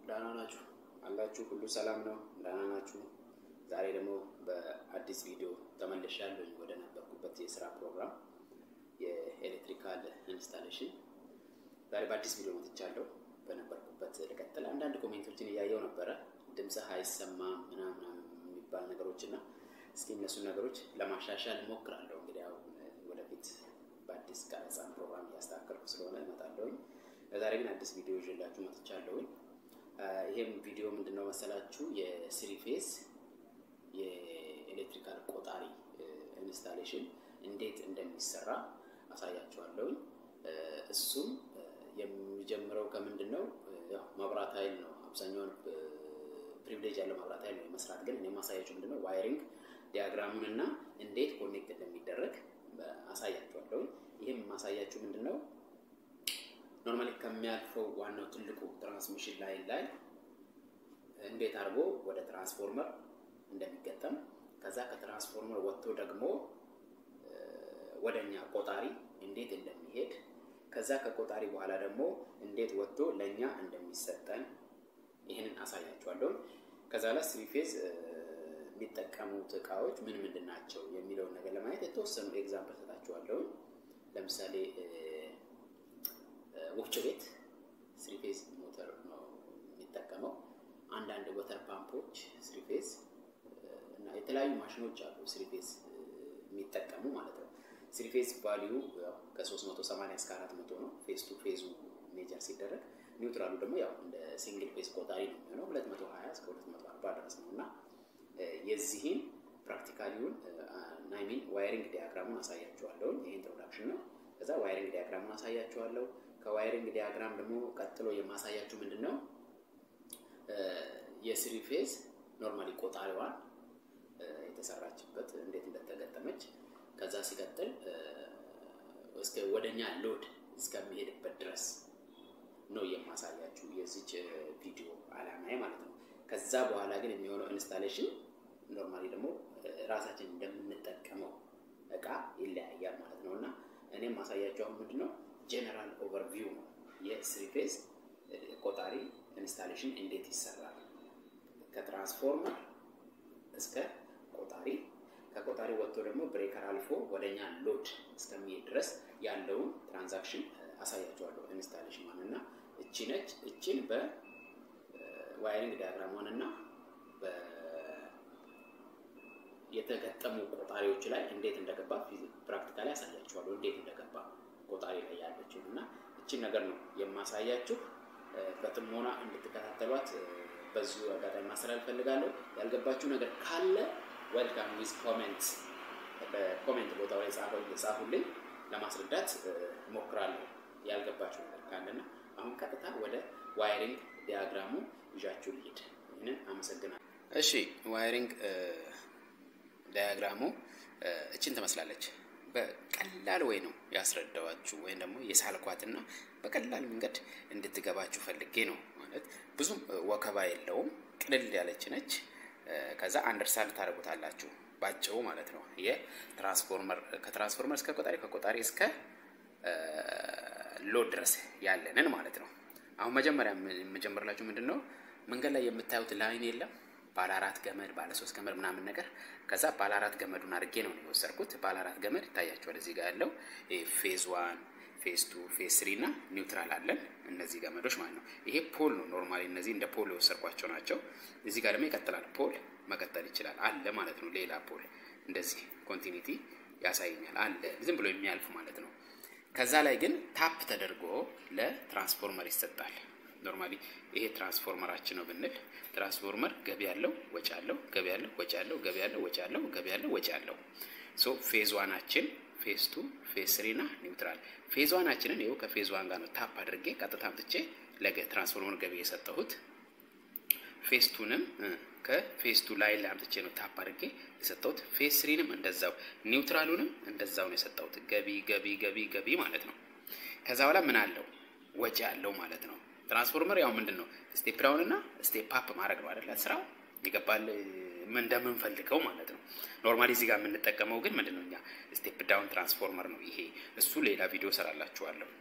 ደህና ናችሁ አላችሁ? ሁሉ ሰላም ነው? ደህና ናችሁ? ዛሬ ደግሞ በአዲስ ቪዲዮ ተመልሻለሁ ወደ ነበርኩበት የስራ ፕሮግራም የኤሌክትሪካል ኢንስታሌሽን። ዛሬ በአዲስ ቪዲዮ መጥቻለሁ። በነበርኩበት ልቀጥል። አንዳንድ ኮሜንቶችን እያየው ነበረ። ድምፅህ አይሰማም ምናምን የሚባል ነገሮች እና እስኪ እነሱን ነገሮች ለማሻሻል እሞክራለሁ። እንግዲህ አሁን ወደፊት በአዲስ ቀረጻ ፕሮግራም እያስተካከልኩ ስለሆነ እመጣለሁኝ። ለዛሬ ግን አዲስ ቪዲዮ ይዤላችሁ መጥቻለሁኝ። ይሄም ቪዲዮ ምንድነው መሰላችሁ የስሪ ፌዝ የኤሌክትሪካል ቆጣሪ ኢንስታሌሽን እንዴት እንደሚሰራ አሳያችኋለሁኝ። እሱም የሚጀምረው ከምንድን ነው? ያው መብራት ኃይል ነው። አብዛኛውን ፕሪቪሌጅ ያለው መብራት ኃይል ነው መስራት። ግን እኔ ማሳያችሁ ምንድን ነው ዋይሪንግ ዲያግራሙን እና እንዴት ኮኔክት እንደሚደረግ አሳያችኋለሁኝ። ይህም ማሳያችሁ ምንድን ነው ኖርማሊ ከሚያልፈው ዋናው ትልቁ ትራንስሚሽን ላይን ላይ እንዴት አድርጎ ወደ ትራንስፎርመር እንደሚገጠም ከዛ ከትራንስፎርመር ወጥቶ ደግሞ ወደኛ ቆጣሪ እንዴት እንደሚሄድ ከዛ ከቆጣሪ በኋላ ደግሞ እንዴት ወጥቶ ለእኛ እንደሚሰጠን ይህንን አሳያችኋለሁ። ከዛ ላይ ስሪ ፌዝ የሚጠቀሙት እቃዎች ምን ምንድን ናቸው የሚለውን ነገር ለማየት የተወሰኑ ኤግዛምፕል ሰጣችኋለሁ። ለምሳሌ ወፍጮ ቤት ስሪ ፌዝ ሞተር ነው የሚጠቀመው። አንዳንድ ወተር ፓምፖች ስሪ ፌዝ እና የተለያዩ ማሽኖች አሉ ስሪ ፌዝ የሚጠቀሙ ማለት ነው። ስሪ ፌዝ ቫሊዩ ከ380 እስከ 400 ነው። ፌዝ ቱ ፌዙ ሜጀር ሲደረግ፣ ኒውትራሉ ደግሞ ያው እንደ ሲንግል ፌዝ ቆጣሪ ነው የሚሆነው 220 እስከ 240 ድረስ ነው እና የዚህን ፕራክቲካሊውን ናይሚን ዋይሪንግ ዲያግራሙን አሳያችኋለሁ። ይሄ ኢንትሮዳክሽን ነው። ከዛ ዋይሪንግ ዲያግራሙን አሳያችኋለሁ። ከዋይሪንግ ዲያግራም ደግሞ ቀጥሎ የማሳያችሁ ምንድን ነው የስሪ ፌዝ ኖርማሊ ቆጣሪዋን የተሰራችበት እንዴት እንደተገጠመች ከዛ ሲቀጥል እስከ ወደኛ ሎድ እስከሚሄድበት ድረስ ነው የማሳያችሁ የዚች ቪዲዮ አላማዬ ማለት ነው። ከዛ በኋላ ግን የሚሆነው ኢንስታሌሽን ኖርማሊ ደግሞ ራሳችን እንደምንጠቀመው እቃ ይለያያል ማለት ነው እና እኔም ማሳያችሁ አሁን ምንድን ነው ጄኔራል ኦቨርቪው ነው የስሪ ፌዝ ቆጣሪ ኢንስታሌሽን እንዴት ይሰራል ከትራንስፎርመር እስከ ቆጣሪ ከቆጣሪ ወጥቶ ደግሞ ብሬከር አልፎ ወደኛ ሎድ እስከሚሄድ ድረስ ያለውን ትራንዛክሽን አሳያቸዋለሁ። ኢንስታሌሽን ማን እና እቺ ነች። እቺን በዋይሪንግ ዲያግራሟን እና የተገጠሙ ቆጣሪዎች ላይ እንዴት እንደገባ ፕራክቲካሊ ያሳያችኋለሁ። እንዴት እንደገባ ቆጣሪ ላይ ያለችው እና እቺን ነገር ነው የማሳያችሁ። በጥሞና እንድትከታተሏት በዚሁ አጋጣሚ ማስተላለፍ ፈልጋለሁ። ያልገባችሁ ነገር ካለ ዌልካም ዊዝ ኮሜንት በኮሜንት ቦታው ላይ ጻፉልኝ፣ ለማስረዳት እሞክራለሁ ያልገባችሁ ነገር ካለና አሁን ቀጥታ ወደ ዋይሪንግ ዲያግራሙ ይዣችሁ ልሂድ። ይህንን አመሰግናለሁ። እሺ ዋይሪንግ ዲያግራሙ እችን ትመስላለች። በቀላል ወይ ነው ያስረዳዋችሁ ወይም ደግሞ የሳልኳትና በቀላል መንገድ እንድትገባችሁ ፈልጌ ነው። ማለት ብዙም ወከባ የለውም፣ ቅልል ያለች ነች። ከዛ አንደርስታንድ ታደርጉታላችሁ ባጭሩ ማለት ነው። የትራንስፎርመር ከትራንስፎርመር እስከ ቆጣሪ ከቆጣሪ እስከ ሎድ ድረስ ያለንን ማለት ነው። አሁን መጀመሪያ የምጀምርላችሁ ምንድን ነው መንገድ ላይ የምታዩት ላይን የለም ባለ አራት ገመድ ባለ ሶስት ገመድ ምናምን ነገር ከዛ ባለ አራት ገመዱን አድርጌ ነው የወሰድኩት። ባለ አራት ገመድ ይታያቸዋል እዚህ ጋር ያለው ፌዝ ዋን ፌዝ ቱ ፌዝ ስሪ እና ኒውትራል አለን እነዚህ ገመዶች ማለት ነው። ይሄ ፖል ነው ኖርማሊ እነዚህ እንደ ፖል የወሰድኳቸው ናቸው። እዚህ ጋር ደግሞ ይቀጥላል ፖል መቀጠል ይችላል አለ ማለት ነው። ሌላ ፖል እንደዚህ ኮንቲኒቲ ያሳየኛል አለ ዝም ብሎ የሚያልፍ ማለት ነው። ከዛ ላይ ግን ታፕ ተደርጎ ለትራንስፎርመር ይሰጣል። ኖርማሊ ይሄ ትራንስፎርመራችን ነው ብንል ትራንስፎርመር ገቢ ያለው ወጪ ያለው ገቢ ያለው ወጪ ያለው ገቢ ያለው ወጪ ያለው ገቢ ያለው ወጪ ያለው ሶ ፌዝ ዋናችን ፌዝ ቱ ፌዝ ስሪ እና ኒውትራል ፌዝ ዋናችንን ይኸው ከፌዝ ዋን ጋር ነው ታፕ አድርጌ ቀጥታ አምጥቼ ለትራንስፎርመር ገቢ የሰጠሁት። ፌዝ ቱንም ከፌዝ ቱ ላይ ላይ አምጥቼ ነው ታፕ አድርጌ የሰጠሁት። ፌዝ ስሪንም እንደዛው ኒውትራሉንም እንደዛው ነው የሰጠሁት። ገቢ ገቢ ገቢ ገቢ ማለት ነው። ከዛ በኋላ ምን አለው ወጪ አለው ማለት ነው። ትራንስፎርመር ያው ምንድን ነው ስቴፕ ዳውን እና ስቴፕ አፕ ማድረግ ነው አይደለ? ስራው ይገባል እንደምንፈልገው ማለት ነው። ኖርማሊ እዚህ ጋር የምንጠቀመው ግን ምንድን ነው እኛ ስቴፕ ዳውን ትራንስፎርመር ነው ይሄ። እሱ ሌላ ቪዲዮ ሰራላችኋለሁ።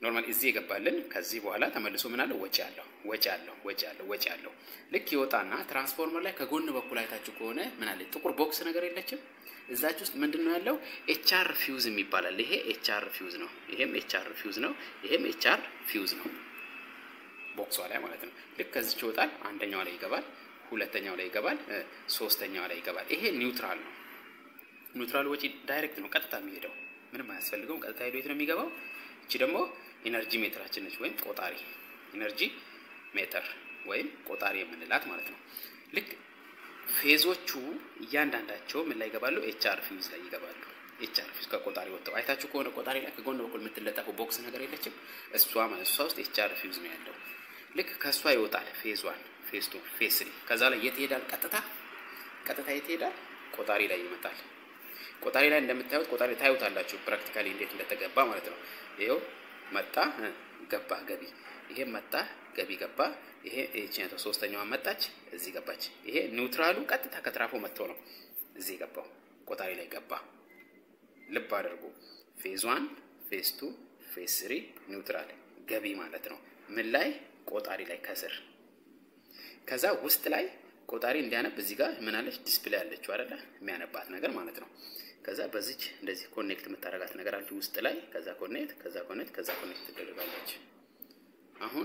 ኖርማል እዚህ የገባልን ከዚህ በኋላ ተመልሶ ምን አለው ወጪ አለው ወጪ አለው ወጪ አለው ወጪ አለው። ልክ ይወጣና ትራንስፎርመር ላይ ከጎን በኩል አይታችሁ ከሆነ ምን አለ ጥቁር ቦክስ ነገር የለችም እዛች ውስጥ ምንድን ነው ያለው? ኤችአር ፊውዝ የሚባላል። ይሄ ኤችአር ፊውዝ ነው። ይሄም ኤችአር ፊውዝ ነው። ይሄም ኤችአር ፊውዝ ነው። ቦክሷ ላይ ማለት ነው። ልክ ከዚች ይወጣል። አንደኛው ላይ ይገባል፣ ሁለተኛው ላይ ይገባል፣ ሶስተኛው ላይ ይገባል። ይሄ ኒውትራል ነው። ኒውትራል ወጪ ዳይሬክት ነው፣ ቀጥታ የሚሄደው ምንም አያስፈልገውም። ቀጥታ ሄዶ የት ነው የሚገባው? እቺ ደግሞ ኢነርጂ ሜትራችን ነች፣ ወይም ቆጣሪ ኢነርጂ ሜትር ወይም ቆጣሪ የምንላት ማለት ነው። ልክ ፌዞቹ እያንዳንዳቸው ምን ላይ ይገባሉ? ኤችአር ፊውዝ ላይ ይገባሉ። ኤችአር ፊውዝ ከቆጣሪ ወጥተው አይታችሁ ከሆነ ቆጣሪ ላይ ከጎን በኩል የምትለጠፈው ቦክስ ነገር የለችም? እሷ ማለት እሷ ውስጥ ኤችአር ፊውዝ ነው ያለው። ልክ ከእሷ ይወጣል ፌዝ ዋን፣ ፌዝ ቱ፣ ፌዝ ስሪ። ከዛ ላይ የት ይሄዳል? ቀጥታ ቀጥታ የት ይሄዳል? ቆጣሪ ላይ ይመጣል። ቆጣሪ ላይ እንደምታዩት ቆጣሪ ታዩታላችሁ፣ ፕራክቲካሊ እንዴት እንደተገባ ማለት ነው። ይኸው መጣ ገባ ገቢ፣ ይሄ መጣ ገቢ ገባ። ይሄ እቺኛው ሶስተኛዋ መጣች እዚህ ገባች። ይሄ ኒውትራሉ ቀጥታ ከትራፎ መጥቶ ነው እዚህ ገባው፣ ቆጣሪ ላይ ገባ። ልብ አድርጉ። ፌዝ ዋን፣ ፌዝ ቱ፣ ፌዝ ስሪ ኒውትራል ገቢ ማለት ነው። ምን ላይ ቆጣሪ ላይ ከስር ከዛ ውስጥ ላይ ቆጣሪ እንዲያነብ እዚህ ጋር ምን አለች? ዲስፕሌይ አለችው አይደለ? የሚያነባት ነገር ማለት ነው። ከዛ በዚች እንደዚህ ኮኔክት የምታደርጋት ነገር አለች ውስጥ ላይ። ከዛ ኮኔክት፣ ከዛ ኮኔክት፣ ከዛ ኮኔክት ትደረጋለች። አሁን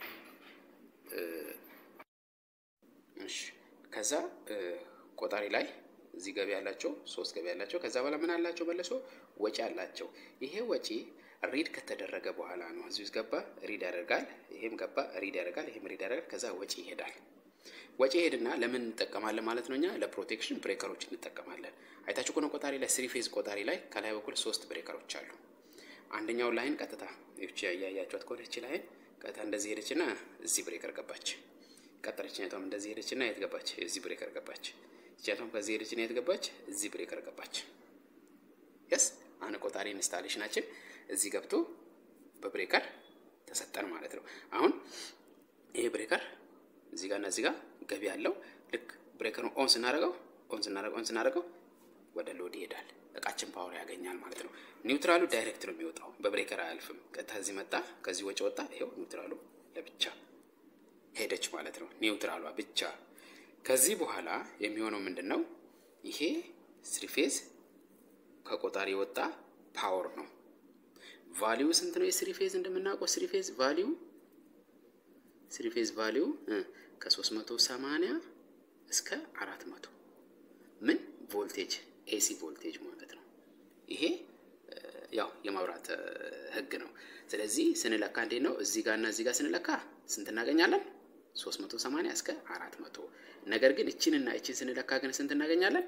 እሺ፣ ከዛ ቆጣሪ ላይ እዚህ ገቢ ያላቸው ሶስት ገቢ ያላቸው ከዛ በኋላ ምን አላቸው? መለሶ ወጪ አላቸው። ይሄ ወጪ ሪድ ከተደረገ በኋላ ነው እዚህ ውስጥ ገባ ሪድ ያደርጋል። ይሄም ገባ ሪድ ያደርጋል። ይሄም ሪድ ያደርጋል። ከዛ ወጪ ይሄዳል። ወጪ ሄድና ለምን እንጠቀማለን ማለት ነው? እኛ ለፕሮቴክሽን ብሬከሮች እንጠቀማለን። አይታችሁ ከሆነ ቆጣሪ ላይ ስሪ ፌዝ ቆጣሪ ላይ ከላይ በኩል ሶስት ብሬከሮች አሉ። አንደኛው ላይን ቀጥታ ይቺ ያያያችኋት ከሆነ ይቺ ላይን ቀጥታ እንደዚህ ሄደችና እዚህ ብሬከር ገባች። ቀጠለችኛቷም እንደዚህ ሄደችና የት ገባች? እዚህ ብሬከር ገባች። ይቻቷም ከዚህ ሄደችና የት ገባች? እዚህ ብሬከር ገባች። የስ አነ ቆጣሪ ኢንስታሌሽናችን እዚህ ገብቶ በብሬከር ተሰጠን ማለት ነው። አሁን ይሄ ብሬከር እዚህ ጋር እና እዚህ ጋር ገቢ ያለው ልክ ብሬከሩን ኦን ስናደርገው ኦን ስናደርገው ኦን ስናደርገው ወደ ሎድ ይሄዳል። እቃችን ፓወር ያገኛል ማለት ነው። ኒውትራሉ ዳይሬክት ነው የሚወጣው፣ በብሬከር አያልፍም። ቀጥታ እዚህ መጣ፣ ከዚህ ወጪ ወጣ። ይኸው ኒውትራሉ ለብቻ ሄደች ማለት ነው። ኒውትራሏ ብቻ። ከዚህ በኋላ የሚሆነው ምንድን ነው? ይሄ ስሪፌዝ ከቆጣሪ የወጣ ፓወር ነው። ቫሊዩ ስንት ነው? የስሪፌዝ እንደምናውቀው ስሪፌዝ ቫሊዩ ስሪፌዝ ቫሊዩ ከ380 እስከ 400 ምን ቮልቴጅ ኤሲ ቮልቴጅ ማለት ነው። ይሄ ያው የማብራት ህግ ነው። ስለዚህ ስንለካ እንዴት ነው? እዚህ ጋር እና እዚህ ጋር ስንለካ ስንት እናገኛለን? 380 እስከ 400። ነገር ግን እችን እና እችን ስንለካ ግን ስንት እናገኛለን?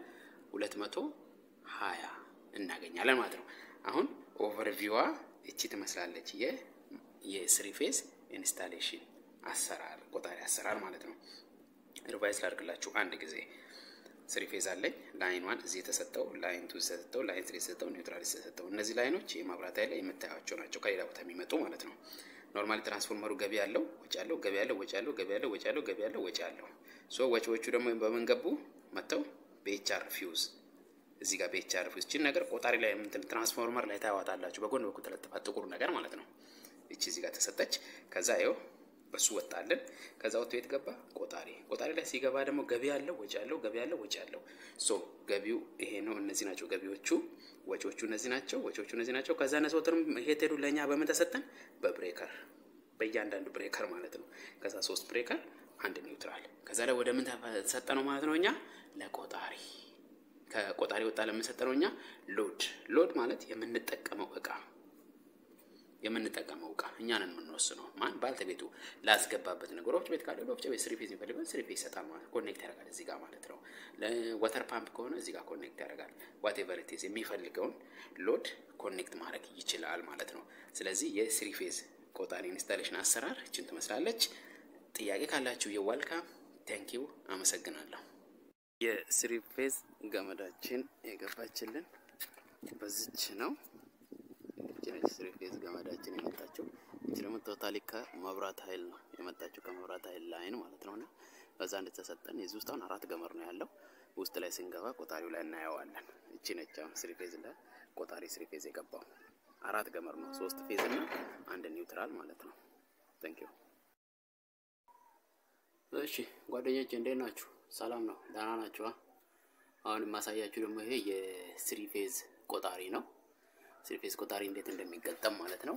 220 እናገኛለን ማለት ነው። አሁን ኦቨርቪዋ እቺ ትመስላለች። የስሪ ፌዝ ኢንስታሌሽን አሰራር ቆጣሪ አሰራር ማለት ነው። ሪቫይዝ ላድርግላችሁ አንድ ጊዜ ስሪ ፌዝ አለኝ። ላይን ዋን እዚህ የተሰጠው፣ ላይን ቱ የተሰጠው፣ ላይን ስሪ የተሰጠው፣ ኒውትራል የተሰጠው። እነዚህ ላይኖች የማብራት ኃይል ላይ የምታያቸው ናቸው፣ ከሌላ ቦታ የሚመጡ ማለት ነው። ኖርማሊ ትራንስፎርመሩ ገቢ ያለው ወጪ ያለው ገቢ ያለው ወጪ ያለው ገቢ ያለው ወጪ ያለው ገቢ ያለው ወጪ ያለው ሶ ወጪዎቹ ደግሞ በምን ገቡ መጥተው በኤችአር ፊውዝ እዚህ ጋር በኤችአር ፊውዝ እቺን ነገር ቆጣሪ ላይ እንትን ትራንስፎርመር ላይ ታዋጣላችሁ። በጎን በኩል ተለጥፋ ጥቁር ነገር ማለት ነው። እቺ እዚህ ጋር ተሰጠች። ከዛ ይኸው በሱ ወጣልን። ከዛ ወጥቶ የት ገባ? ቆጣሪ። ቆጣሪ ላይ ሲገባ ደግሞ ገቢ ያለው ወጪ ያለው ገቢ ያለው ወጪ ያለው። ሶ ገቢው ይሄ ነው። እነዚህ ናቸው ገቢዎቹ። ወጪዎቹ እነዚህ ናቸው። ወጪዎቹ እነዚህ ናቸው። ከዛ ነሰወትርም ይሄ ሄዱ ለእኛ በምን ተሰጠን? በብሬከር በእያንዳንዱ ብሬከር ማለት ነው። ከዛ ሶስት ብሬከር አንድ ኒውትራል። ከዛ ላይ ወደ ምን ተሰጠ ነው ማለት ነው? እኛ ለቆጣሪ ከቆጣሪ ወጣ ለምንሰጠነው እኛ ሎድ። ሎድ ማለት የምንጠቀመው እቃ የምንጠቀመው እቃ እኛ ነን የምንወስነው። ማን ባልተቤቱ ላስገባበት ነገር ወፍጮ ቤት ካለ ወፍጮ ቤት ስሪ ፌዝ የሚፈልገው ስሪ ፌዝ ይሰጣል ማለት ኮኔክት ያደርጋል እዚህ ጋር ማለት ነው። ለወተር ፓምፕ ከሆነ እዚህ ጋር ኮኔክት ያደርጋል። ዋቴቨር ኢት ኢዝ የሚፈልገውን ሎድ ኮኔክት ማድረግ ይችላል ማለት ነው። ስለዚህ የስሪ ፌዝ ቆጣሪ ኢንስታሌሽን አሰራር እችን ትመስላለች። ጥያቄ ካላችሁ የዋልካም ቴንኪው፣ አመሰግናለሁ። የስሪ ፌዝ ገመዳችን የገባችልን በዚች ነው። ስሪ ፌዝ ገመዳችን የመጣችው እቺ ደግሞ ቶታሊ ከመብራት ኃይል ነው የመጣችው ከመብራት ኃይል ላይን ማለት ነው። እና በዛ እንደተሰጠን የዚህ ውስጥ አሁን አራት ገመድ ነው ያለው። ውስጥ ላይ ስንገባ ቆጣሪው ላይ እናየዋለን። እቺ ነች አሁን ስሪ ፌዝ ላይ ቆጣሪ ስሪ ፌዝ የገባው አራት ገመድ ነው። ሶስት ፌዝ እና አንድ ኒውትራል ማለት ነው። ታንክ ዩ። እሺ ጓደኞቼ እንዴት ናችሁ? ሰላም ነው? ደህና ናችሁ? አሁን የማሳያችሁ ደግሞ ይሄ የስሪ ፌዝ ቆጣሪ ነው። ስሪ ፌዝ ቆጣሪ እንዴት እንደሚገጠም ማለት ነው።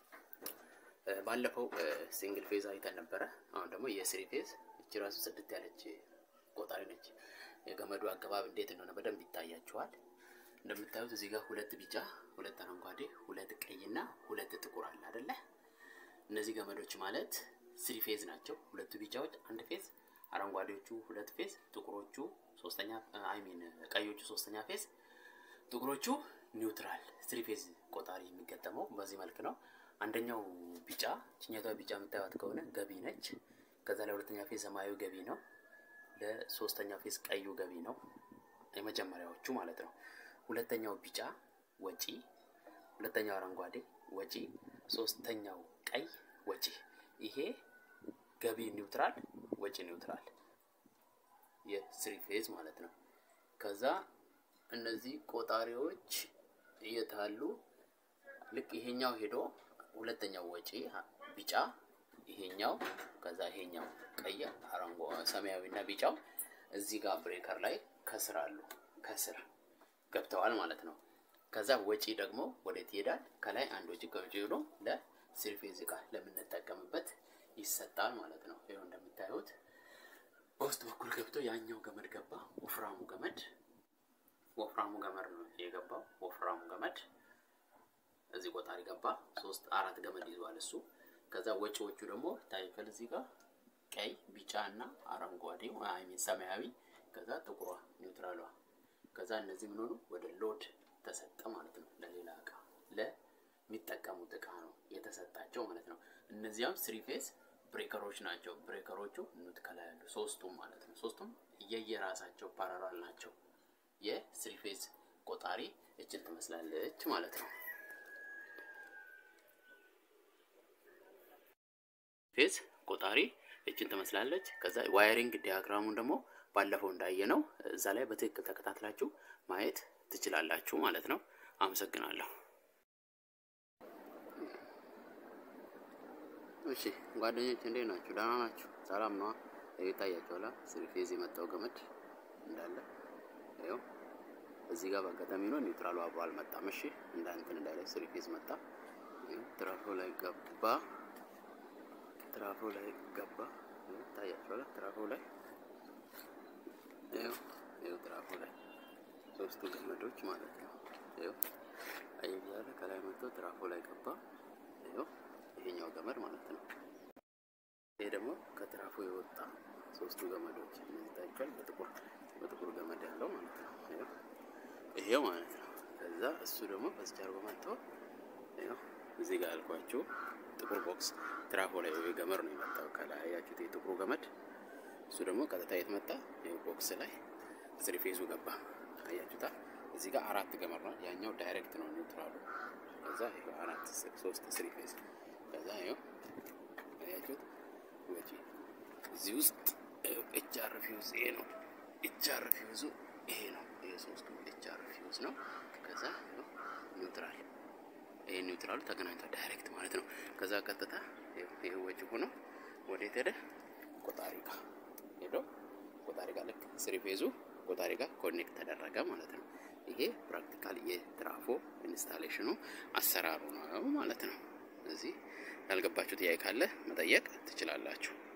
ባለፈው ሲንግል ፌዝ አይተን ነበረ። አሁን ደግሞ የስሪ ፌዝ እቺ ራሱ ጽድት ያለች ቆጣሪ ነች። የገመዱ አገባብ እንዴት እንደሆነ በደንብ ይታያችኋል። እንደምታዩት እዚህ ጋር ሁለት ቢጫ፣ ሁለት አረንጓዴ፣ ሁለት ቀይና ሁለት ጥቁር አለ አይደለ? እነዚህ ገመዶች ማለት ስሪ ፌዝ ናቸው። ሁለቱ ቢጫዎች አንድ ፌዝ፣ አረንጓዴዎቹ ሁለት ፌዝ፣ ጥቁሮቹ ሶስተኛ አይ ሚን ቀዮቹ ሶስተኛ ፌዝ፣ ጥቁሮቹ ኒውትራል። ስሪ ፌዝ ቆጣሪ የሚገጠመው በዚህ መልክ ነው። አንደኛው ቢጫ ችኛቷ ቢጫ የምታዩት ከሆነ ገቢ ነች። ከዛ ለሁለተኛ ፌዝ ሰማያዊ ገቢ ነው። ለሶስተኛ ፌዝ ቀዩ ገቢ ነው። የመጀመሪያዎቹ ማለት ነው። ሁለተኛው ቢጫ ወጪ፣ ሁለተኛው አረንጓዴ ወጪ፣ ሶስተኛው ቀይ ወጪ። ይሄ ገቢ ኒውትራል፣ ወጪ ኒውትራል የስሪ ፌዝ ማለት ነው። ከዛ እነዚህ ቆጣሪዎች እየታሉ ልክ ይሄኛው ሄዶ ሁለተኛው ወጪ ቢጫ ይሄኛው ከዛ ይሄኛው ቀይ አረንጓ ሰማያዊና ቢጫው እዚህ ጋር ብሬከር ላይ ከስር አሉ ከስር ገብተዋል ማለት ነው። ከዛ ወጪ ደግሞ ወዴት ይሄዳል? ከላይ አንድ ወጪ ከውጪ ሄዶ ለስሪ ፌዝ እቃ ለምንጠቀምበት ይሰጣል ማለት ነው። ይኸው እንደምታዩት በውስጥ በኩል ገብቶ ያኛው ገመድ ገባ። ወፍራሙ ገመድ ወፍራሙ ገመድ ነው የገባው። ወፍራሙ ገመድ እዚህ ቆጣሪ ገባ። ሶስት አራት ገመድ ይዟል እሱ። ከዛ ወጪዎቹ ደግሞ ታይከል እዚህ ጋር ቀይ፣ ቢጫ እና አረንጓዴ አይሚን ሰማያዊ፣ ከዛ ጥቁሯ ኒውትራሏ። ከዛ እነዚህ ምን ሆኑ ወደ ሎድ ተሰጠ ማለት ነው። ለሌላ እቃ ለሚጠቀሙት እቃ ነው የተሰጣቸው ማለት ነው። እነዚያም ስሪ ፌዝ ብሬከሮች ናቸው። ብሬከሮቹ ኑት ከላይ ያሉ ሶስቱም ማለት ነው። ሶስቱም የየራሳቸው ፓራላል ናቸው። የስሪ ፌዝ ቆጣሪ እችን ትመስላለች ማለት ነው። ፌዝ ቆጣሪ እችን ትመስላለች። ከዛ ዋይሪንግ ዲያግራሙን ደግሞ ባለፈው እንዳየ ነው እዛ ላይ በትክክል ተከታትላችሁ ማየት ትችላላችሁ ማለት ነው። አመሰግናለሁ። እሺ ጓደኞች እንዴት ናችሁ? ደህና ናችሁ? ሰላም ነዋ። ይታያችኋል ስሪ ፌዝ የመጣው ገመድ እንዳለ ይኸው እዚህ ጋር በአጋጣሚ ነው ኒውትራሉ አብሮ አልመጣም። እሺ እንዳንትን እንዳለ ስሪ ፌዝ መጣ። ትራፎ ላይ ገባ። ትራፎ ላይ ገባ። ይታያችኋል ትራፎ ላይ ይኸው ይኸው ትራፎ ላይ ሶስቱ ገመዶች ማለት ነው። ይኸው አይ ያለ ከላይ መጥቶ ትራፎ ላይ ገባ። ይኸው ይሄኛው ገመድ ማለት ነው። ይሄ ደግሞ ከትራፎ የወጣ ሶስቱ ገመዶች እነዚህ ታይቷል። በጥቁር በጥቁር ገመድ ያለው ማለት ነው። ይኸው ይሄው ማለት ነው። ከዛ እሱ ደግሞ በዚህ አድርጎ መጥቶ ይኸው እዚህ ጋር ያልኳችሁ ጥቁር ቦክስ ትራፎ ላይ ወይ ገመድ ነው የመጣው። ከላይ ያያችሁት የጥቁሩ ገመድ እሱ ደግሞ ቀጥታ የት መጣ? ይኸው ቦክስ ላይ ስሪ ፌዙ ገባ። አያችሁታ? እዚህ ጋር አራት ገመድ ነው። ያኛው ዳይሬክት ነው ኒውትራሉ። ከዛ ይኸው አራት ሶስት ስሪ ፌዝ ከዛ ይኸው አያችሁት? ወጪ እዚህ ውስጥ ኤችአር ፊውዝ ይሄ ነው። ኤችአር ፊውዙ ይሄ ነው። ይሄ ሶስቱ ኤችአር ፊውዝ ነው። ከዛ ኒውትራል ይሄ ኒውትራሉ ተገናኝቷል ዳይሬክት ማለት ነው። ከዛ ቀጥታ ይሄ ወጪ ሆኖ ወዴት ሄደ? ቆጣሪ ጋር ሄዶ ቆጣሪ ጋር ልክ ስሪ ፌዙ ቆጣሪ ጋር ኮኔክት ተደረገ ማለት ነው። ይሄ ፕራክቲካል የትራፎ ኢንስታሌሽኑ አሰራሩ ነው ማለት ነው። እዚህ ያልገባችሁ ጥያቄ ካለ መጠየቅ ትችላላችሁ።